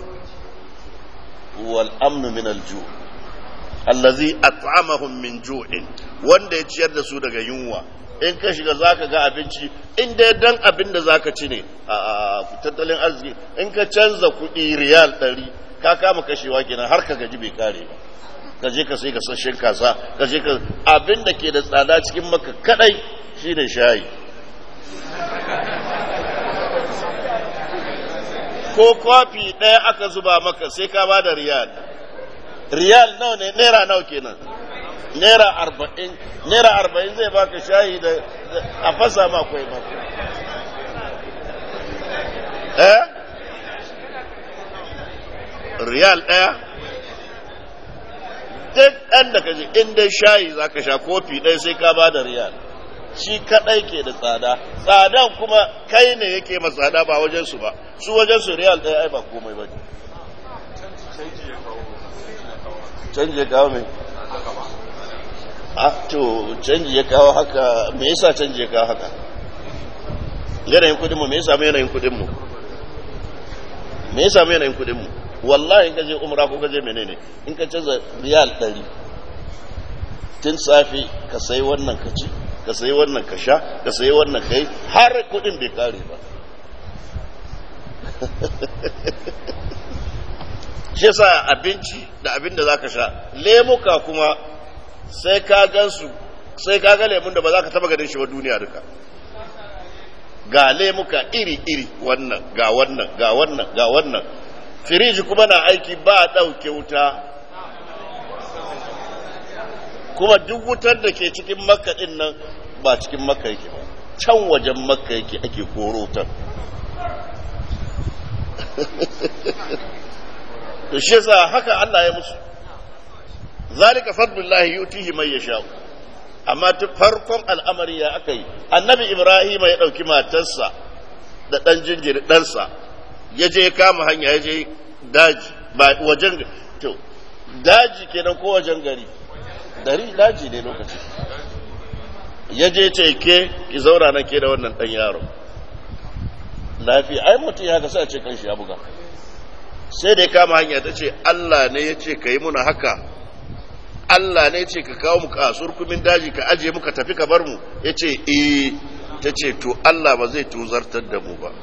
S1: والأمن من الجوع الذي أطعمهم من جوع wanda ya ciyar da su daga yunwa in ka shiga zaka ga abinci in dai dan abin da zaka ci ne a tattalin arziki in ka canza kuɗi riyal ɗari ka kama kashewa kenan har ka gaji bai kare ba ka je ka sai ka sashen kasa ka je ka abin da ke da tsada cikin maka kadai shine shayi ko kwafi ɗaya aka zuba maka sai ka ba da riyal riyal nawa ne naira nawa kenan naira arba'in naira arba'in zai baka shayi da a fasa ma kwai maka eh riyal ɗaya duk ɗan da ka ji in dai shayi za ka sha kofi ɗaya sai ka ba da riyal shi kaɗai ke da tsada tsadan kuma kai ne yake ma tsada ba wajensu ba su wajensu riyal ɗaya ai ba komai ba ne canji ya kawo mai a to canji ya kawo haka me yasa canji ya kawo haka yanayin kudinmu me yasa mai yanayin kudinmu me yasa mai yanayin kudinmu wallahi in ka je umra ko ka je menene in ka canza riyal ɗari tun safe ka sai wannan ka ci ka sai wannan ka sha ka sai wannan ka yi har kudin bai kare ba shi sa abinci da abin da za ka sha lemuka kuma sai ka gansu sai ka ga lemun da ba za ka taba ganin shi ba duniya duka ga lemuka iri-iri wannan ga wannan ga wannan ga wannan firiji kuma na aiki ba a ɗauke wuta kuma duk wutar da ke cikin makka ɗin nan ba cikin makka yake ba can wajen makka yake ake koro wutar to shi yasa haka Allah ya musu zalika fadlullahi yutihi man yasha amma ta farkon al'amari ya aka yi annabi ibrahim ya ɗauki matarsa da ɗan jinjiri ɗansa ya je kama hanya ya je daji ba wajen to daji kenan ko wajen gari dari daji ne lokaci ya je ce ke ki zauna na ke da wannan ɗan yaro lafiya ai mutum ya kasa ce kan shi ya buga sai da ya kama hanya ta ce Allah ne ya ce ka yi muna haka Allah ne ya ce ka kawo mu kasuwar kumin daji ka aje muka tafi ka bar mu ya ce eh ta ce to Allah ba zai tuzartar da mu ba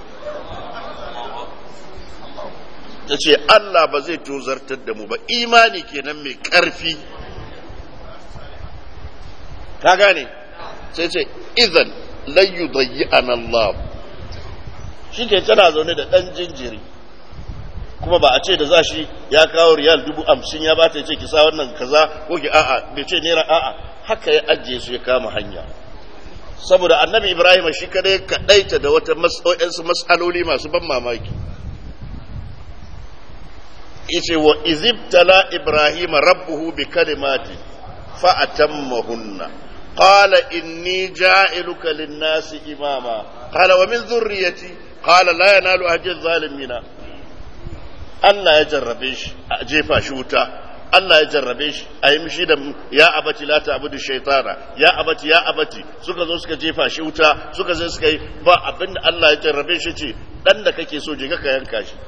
S1: ta ce Allah ba zai tozartar da mu ba imani kenan mai ƙarfi ka gane sai ce izan layu zayyi an Allah shi ke tana zaune da ɗan jinjiri kuma ba a ce da za shi ya kawo riyal dubu hamsin ya ba ta ce ki sa wannan kaza ko ki a'a bai ce naira a'a haka ya ajiye su ya kama hanya saboda annabi ibrahim shi kadai kaɗaita da wata mas'aloli masu ban mamaki yace wa izibtala ibrahima rabbuhu bi kalimati fa atammahunna qala inni ja'iluka lin-nasi imama qala wa min dhurriyyati qala la yanalu ahdi adh-dhalimina Allah ya jarrabe shi a jefa shi wuta Allah ya jarrabe shi a yi mishi da ya abati la ta'budu shaytana ya abati ya abati suka zo suka jefa shi wuta suka zo suka yi ba abinda Allah ya jarrabe shi ce dan da kake so je ka yanka shi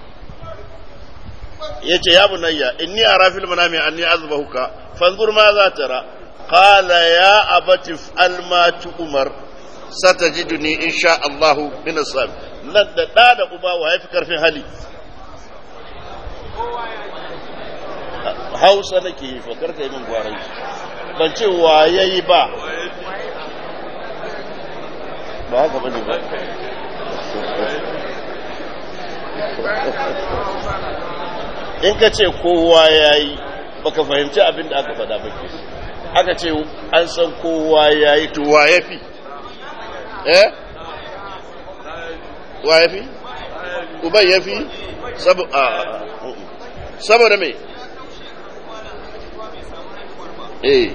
S1: yace ya bunayya inni ara fil manami anni azbahuka fanzur ma za tara qala ya abati fa'al ma tu'mar satajiduni insha Allah min as nan da da da uba wa yafi karfin hali Hausa nake yi fakar kai min gwarai ban ce wa yayi ba ba haka bane ba in ka ce kowa ya yi baka fahimci abin da aka faɗa ba ke aka ce an san kowa ya yi to wa ya fi eh wa ya fi uban ya fi saboda mai eh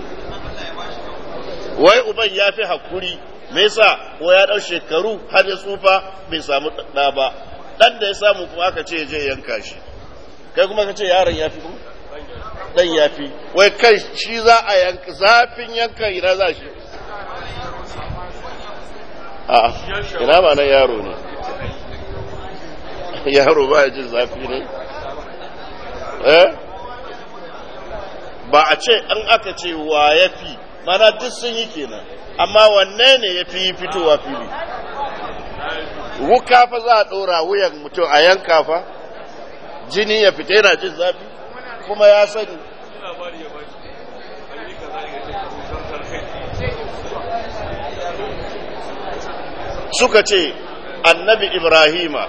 S1: wai uban ya fi hakuri me yasa ko ya ɗau shekaru har ya tsufa bai samu ɗa ba ɗan da ya samu kuma aka ce ya je yanka shi kai kuma ka ce yaron ya fi dan ya fi wai kai shi za a yanka zafin yanka ina za shi a ina ba na yaro ne yaro ba ya jin zafi ne eh ba a ce an aka ce wa ya fi mana duk sun yi kenan amma wanne ne ya fi fitowa fili wuka fa za a ɗora wuyan mutum a yanka fa jini ya fita yana jin zafi kuma ya sani suka ce annabi ibrahima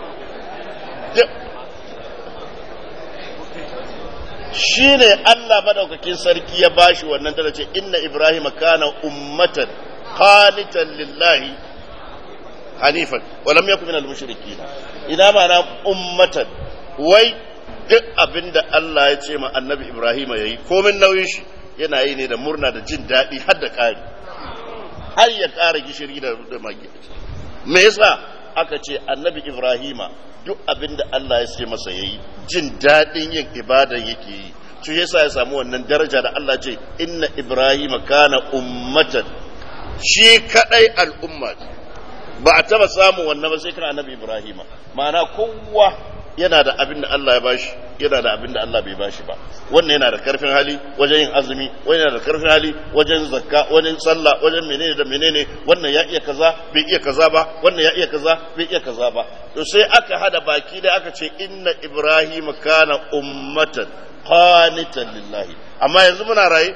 S1: shi ne allah madaukakin sarki ya bashi wannan tana ce inna ibrahima kana ummatan qanitan lillahi hanifan walam yakun minal mushrikin ina mana ummatan wai duk abinda Allah ya ce ma annabi Ibrahim yayi komin nauyin shi yana yi ne da murna da jin daɗi har da ƙari har ya ƙara gishiri da magi me yasa aka ce annabi Ibrahima duk abinda Allah ya ce masa yayi jin daɗin yin ibada yake yi shi yasa ya samu wannan daraja da Allah ce inna Ibrahima kana ummatan shi kadai al'umma ba a taba samun wannan ba sai kan annabi Ibrahima ma'ana kowa yana da abin da Allah ya bashi yana da abin da Allah bai bashi ba wannan yana da karfin hali wajen yin azumi wannan yana da karfin hali wajen zakka wajen sallah wajen menene da menene wannan ya iya kaza bai iya kaza ba wannan ya iya kaza bai iya kaza ba to sai aka hada baki da aka ce inna ibrahim kana ummatan qanitan lillahi amma yanzu muna raye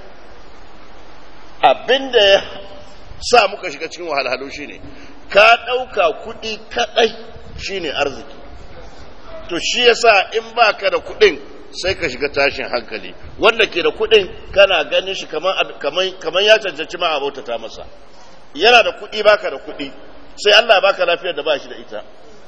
S1: abin da ya sa muka shiga cikin wahalhalu shine ka ɗauka kuɗi kaɗai shine arziki to shi yasa in baka da kuɗin sai ka shiga tashin hankali wanda ke da kuɗin kana ganin shi kamar ya cancanci ma abota ta masa yana da kuɗi baka da kuɗi sai Allah baka lafiyar da ba shi da ita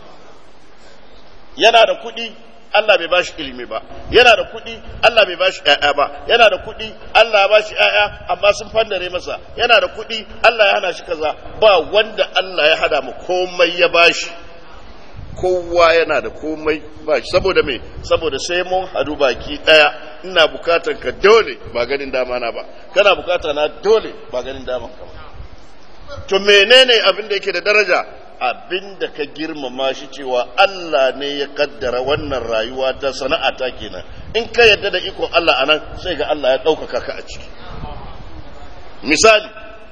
S1: yana da kuɗi Allah bai bashi ilimi ba yana da kuɗi Allah bai bashi ƴaƴa ba yana da kuɗi Allah ya bashi ƴaƴa amma sun fandare masa yana da kuɗi Allah ya hana shi kaza ba wanda Allah ya hada mu komai ya bashi kowa yana da komai ba shi saboda me saboda sai mun hadu baki daya ina bukatan ka dole ba ganin dama na ba kana bukata na dole ba ganin dama ka ba to menene abin da yake da daraja abin da ka girmama shi cewa Allah ne ya kaddara wannan rayuwa ta sana'a ta kenan in ka yadda da ikon Allah anan sai ga Allah ya ɗaukaka ka a ciki misali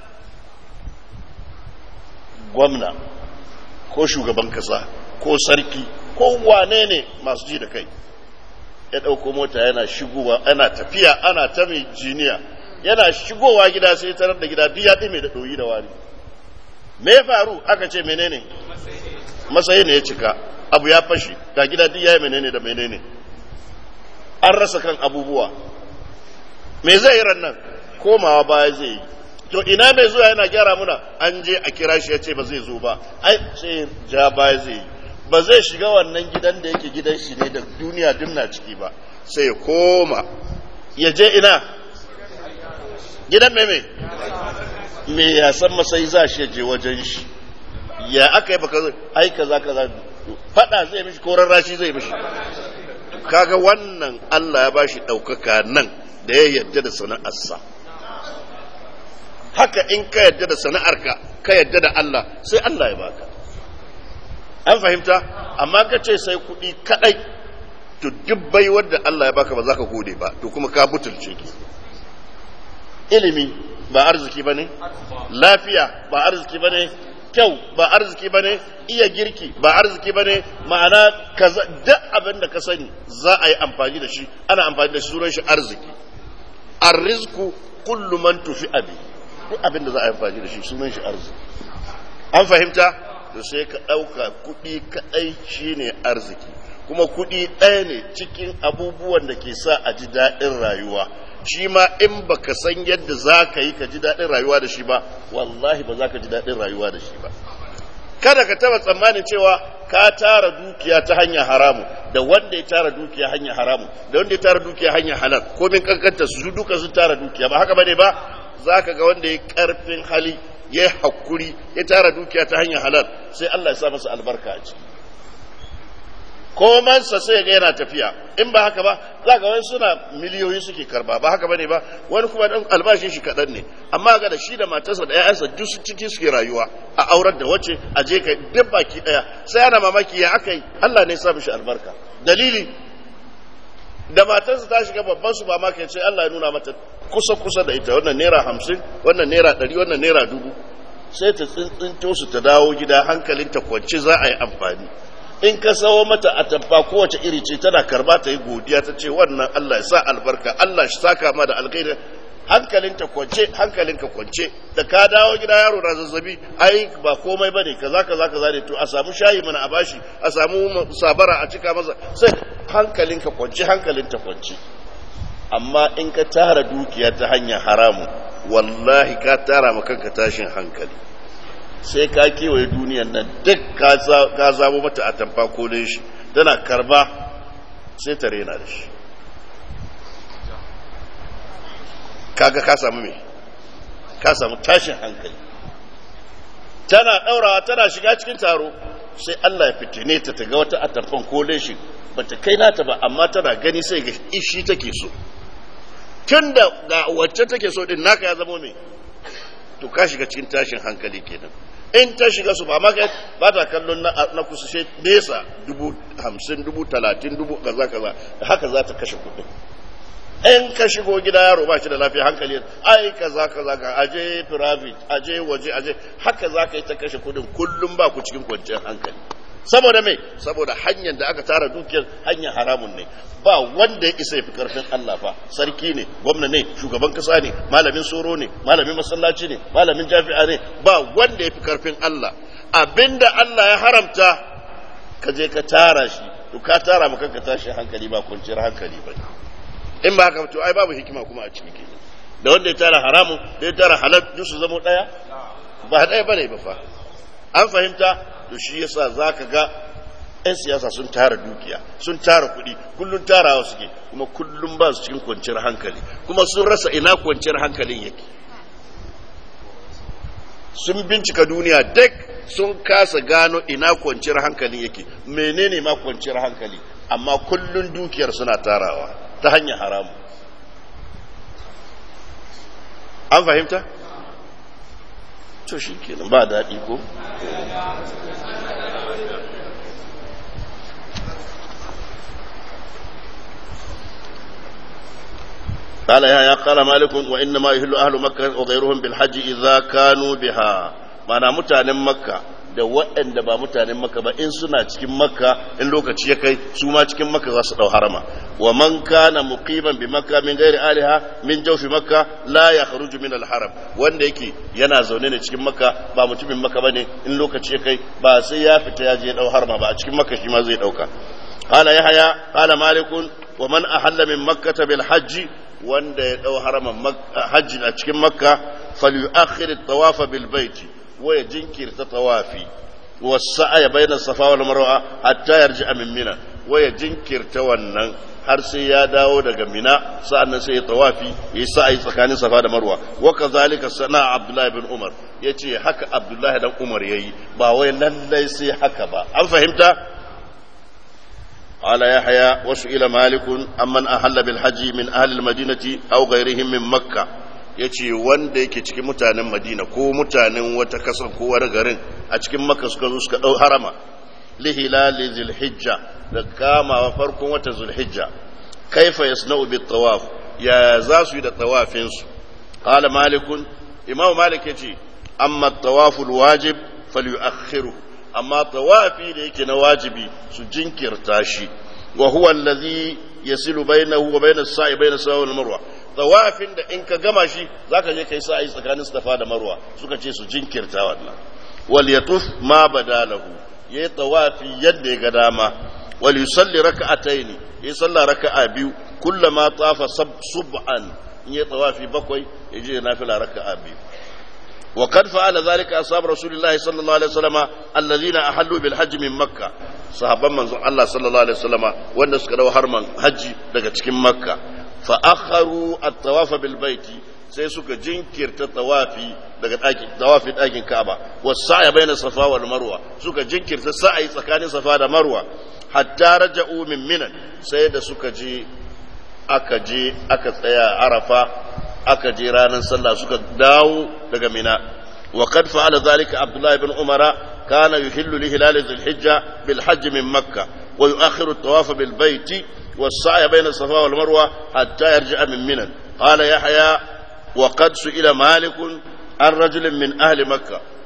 S1: gwamna ko shugaban kasa ko sarki ko wane ne masu ji da kai ya ɗauko mota yana shigowa ana tafiya ana ta mai jiniya yana shigowa gida sai tarar da gida duk ya ɗime da ɗoyi da wari me ya faru aka ce menene masayi ne ya cika abu ya fashi ga gida duk ya yi menene da menene an rasa kan abubuwa me zai yi rannan komawa baya zai yi to ina mai zuwa yana gyara muna an je a kira shi ya ce ba zai zo ba ai sai ja baya zai yi ba zai shiga wannan gidan da yake gidan shi ne da duniya dimna ciki ba sai ya koma ya je ina gidan mai mai me ya san masai za shi je wajen shi ya aka yi baka ai kaza kaza fada zai mishi ko rarrashi zai mishi kaga wannan Allah ya bashi ɗaukaka nan da ya yarda da sana'arsa haka in ka yarda da sana'arka ka yarda da Allah sai Allah ya baka an fahimta amma ka ce sai kuɗi kaɗai to duk baiwar da Allah ya baka ba za ka gode ba to kuma ka butulce ki ilimi ba arziki ba ne lafiya ba arziki ba ne kyau ba arziki ba ne iya girki ba arziki ba ne ma'ana duk abin da ka sani za a yi amfani da shi ana amfani da shi sunan shi arziki arrizku kullu man tufi abi duk abin da za a yi amfani da shi sunan shi arziki an fahimta to sai ka ɗauka kuɗi kaɗai shine arziki kuma kuɗi ɗaya ne cikin abubuwan da ke sa a ji daɗin rayuwa shi ma in baka san yadda za ka yi ka ji daɗin rayuwa da shi ba wallahi ba za ka ji daɗin rayuwa da shi ba kada ka taba tsammanin cewa ka tara dukiya ta hanyar haramu da wanda ya tara dukiya hanyar haramu da wanda ya tara dukiya hanyar halal komin kankanta su duka sun tara dukiya ba haka bane ba za ka ga wanda ya karfin hali ya hakuri ya tara dukiya ta hanyar halal sai Allah ya sa masa albarka a ciki komansa sai ga yana tafiya in ba haka ba za ga wani suna miliyoyi suke karba ba haka bane ba wani kuma dan albashin shi kaɗan ne amma ga da shi da matarsa da ƴaƴansa duk su ciki suke rayuwa a aurar da wace a je kai duk baki ɗaya sai ana mamaki ya aka yi Allah ne ya sa mishi albarka dalili da matarsa ta shiga babban su ba ma sai Allah ya nuna mata kusa kusa da ita wannan naira hamsin wannan naira ɗari wannan naira dubu sai ta tsintsinto su ta dawo gida hankalinta kwance za a yi amfani in ka sawo mata a tabba kowace iri ce tana karba ta yi godiya ta ce wannan Allah ya sa albarka Allah shi saka ma da alkhairi hankalinta kwance hankalinka kwance da ka dawo gida yaro na zazzabi ai ba komai bane kaza kaza kaza ne to a samu shayi mana a bashi a samu sabara a cika masa sai hankalinka kwance hankalinta kwance amma in ka tara dukiya ta hanyar haramu wallahi ka tara ma kanka tashin hankali sai ka kewaye duniyan nan duk ka zabo mata a tamfa kolin shi tana karba sai ta rena da shi kaga ka samu me ka samu tashin hankali tana ɗaurawa tana shiga cikin taro sai Allah ya fitine ta ta ga wata atamfan kolin shi bata kai nata ba amma tana gani sai ga ishi take so tun da ga wacce take so din naka ya zama me to ka shiga cikin tashin hankali kenan in ta shiga su ba maka ba ta kallon na kusa shi nesa dubu hamsin dubu talatin dubu kaza kaza haka za ta kashe kudin in ka shigo gida yaro ba shi da lafiya hankali ai kaza kaza ka aje private aje waje aje haka za ka yi ta kashe kudin kullum ba ku cikin kwanciyar hankali saboda me saboda hanyar da aka tara dukiyar hanyar haramun ne ba wanda ya isa ya fi karfin Allah fa sarki ne gwamna ne shugaban kasa ne malamin soro ne malamin masallaci ne malamin jafi'a ne ba wanda ya fi karfin Allah abinda Allah ya haramta ka je ka tara shi to ka tara maka ka tashi hankali ba kwanciyar hankali ba in ba haka to ai babu hikima kuma a ciki kenan da wanda ya tara haramun da ya tara halal duk su zama daya ba daya bane ba fa an fahimta to shi yasa zaka ga 'yan siyasa sun tara dukiya sun tara kuɗi kullum tarawa suke kuma kullum ba su cikin kwanciyar hankali kuma sun rasa ina kwanciyar hankalin yake sun bincika duniya duk sun kasa gano ina kwanciyar hankalin yake menene ma kwanciyar hankali amma kullum dukiyar suna tarawa ta hanyar haramu an fahimta? to shi kenan ba daɗi ko? قال يا قال مالك وإنما يهل أهل مكة وغيرهم بالحج إذا كانوا بها معنى متان مكة da waɗanda ba mutanen makka ba in suna cikin makka in lokaci ya kai su ma cikin makka za su ɗau harama wa man kana muqiman bi makka min ghairi aliha min jawfi makka la yakhruju min al haram wanda yake yana zaune ne cikin makka ba mutumin makka bane in lokaci ya kai ba sai ya fita ya je ɗau harama ba a cikin makka shi ma zai ɗauka qala yahya qala malikun wa man ahalla min makkah bil hajji wanda ya ɗau haraman hajji a cikin makka falyu'akhir at-tawafa bil baiti wa ya jinkirta tawafi was-sa'ya bayna safa wal marwa hatta yarji'a min mina wa ya jinkirta wannan har sai ya dawo daga mina sa'annan sai ya tawafi ya sa'ayi tsakanin safa da marwa wa kazalika sana abdullahi bin umar yace haka abdullahi dan umar yayi ba wai lallai sai haka ba an fahimta قال يحيى وسئل مالك أمن أهل بالحج من أهل المدينة أو غيرهم من مكة yace wanda yake cikin mutanen Madina ko mutanen wata kasa ko wani garin a cikin Makka suka zo suka dau harama li hilali zulhijja da kama farkon wata zulhijja kaifa yasna'u bit tawaf ya za su yi da tawafin su qala malikun imam malik yace amma tawaful wajib falyu'akhiru amma tawafi da yake na wajibi su jinkirta shi wa huwa allazi yasilu bainahu wa bainas sa'i bainas sa'i wal marwa tawafin da in ka gama shi zaka je kai sa'i tsakanin safa da marwa suka ce su jinkirta wannan wal yatuf ma badalahu yayi tawafi yadda ya ga dama wal yusalli raka'atayn yayi sallah raka'a biyu kullama tafa sub'an in yayi tawafi bakwai yaje nafila raka'a biyu وقد فعل ذلك أصحاب رسول الله صلى الله عليه وسلم الذين أحلوا بالحج من مكة صحابا من الله صلى الله عليه وسلم وأن سكروا حرما حج daga مكة فأخروا الطواف بالبيت sai suka jinkirta tawafi daga ɗakin tawafin ɗakin Ka'aba wasa'a baina Safa wal Marwa suka jinkirta sa'ayi tsakanin Safa da Marwa hatta raja'u min Minan sai da suka je aka je aka tsaya Arafa aka je ranar sallah suka dawo daga mina wa qad fa'ala dhalika abdullah ibn umara kana yuhillu li hilal dhil-hijja bil hajj min makkah wa yu'akhiru at-tawaf bil bayt was-sa'i bayna as-safa wal marwa hatta yarji'a min mina qala yahya wa qad su'ila malik an rajul min ahli makkah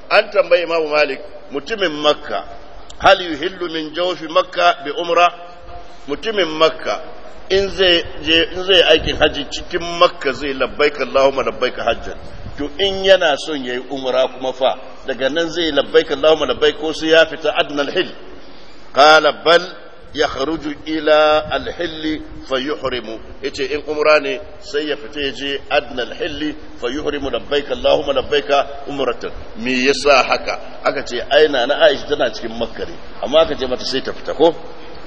S1: an tambayi imamu malik mutumin makka hal yuhillu min jawfi makka bi umra mutumin makka in zai je in zai aikin haji cikin makka zai labbaika allahumma labbaika hajjan to in yana son yayi umra kuma fa daga nan zai labbaika allahumma labbaik ko sai ya fita adnal hil qala bal yakhruju ila al-hill fayuhrimu yace in umra ne sai ya fita yaje adna al-hill fayuhrimu labbaik allahumma labbaik umratan me yasa haka aka ce aina na Aisha tana cikin Makka ne amma aka ce mata sai ta fita ko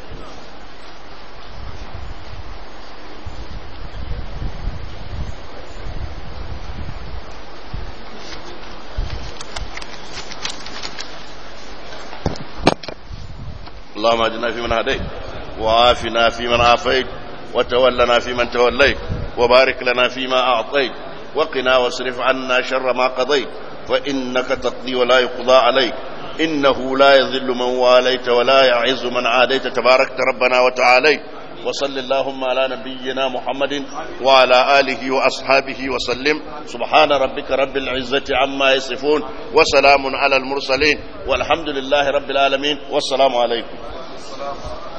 S1: اللهم اهدنا فيمن هديت وعافنا فيمن عافيت وتولنا فيمن توليت وبارك لنا فيما أعطيت وقنا واصرف عنا شر ما قضيت فإنك تقضي ولا يقضى عليك إنه لا يذل من واليت ولا يعز من عاديت تباركت ربنا وتعاليت وصل اللهم على نبينا محمد وعلى آله وأصحابه وسلم سبحان ربك رب العزة عما يصفون وسلام على المرسلين والحمد لله رب العالمين والسلام عليكم